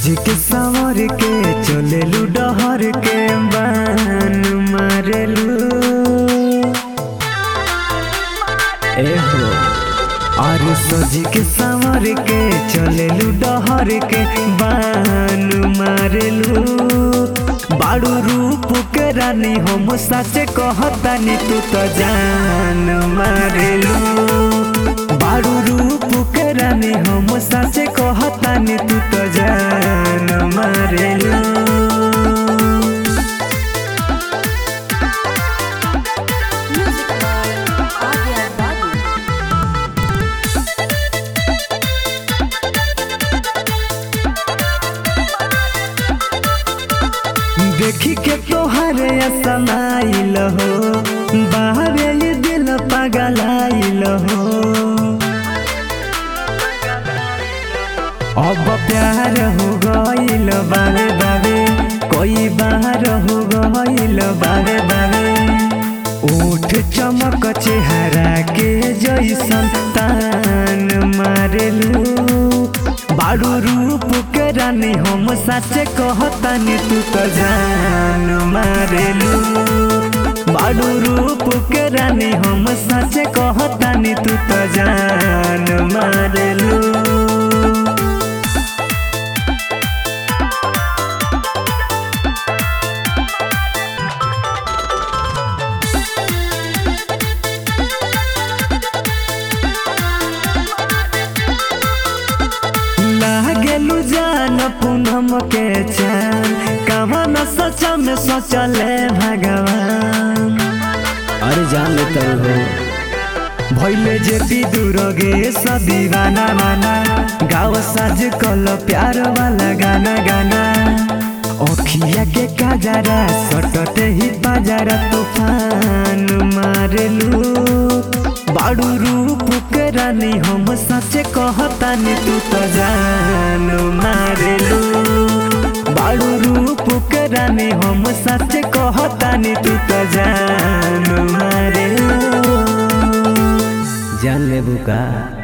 सज के संवर के चलेलू डहर के बान मारेलू एहो और सज के संवर के चलेलू डहर के बान मारेलू बाड़ू रूप के रानी हम सच कहतानी तू तो जान मारेलू बाड़ू रूप के रानी हम सच कहतानी तू तो जान मारेलू Music by Arya Babu. देखी के तोहरे असमाइल हो बाहरे ये दिल पगलाइल हो अब प्यार हो गइल बारे बारे कोई बार हो गइल बारे बारे ओठ चमक चेहरा के जैसन तान मारेलू बारू रूप के रानी हम सच कहतानी तू तो जान मारेलू बारू रूप के रानी हम सच कहतानी तू तो जान मारेलू लागेलू जान पूनम के चान कहाँ न सचा में सोचले भगवान अरे जान लेते हो भैले जेती दूर गे दीवाना माना गाँव साज कल प्यार वाला गाना गाना अखिया के काजरा सटते ही बाजारा तूफान मारेलू बाड़ू रूप के रानी हम सच कहतानी तू तो जान मारेलू बाड़ू रूप के रानी हम सच कहतानी तू तो जान मारेलू जान लेबू का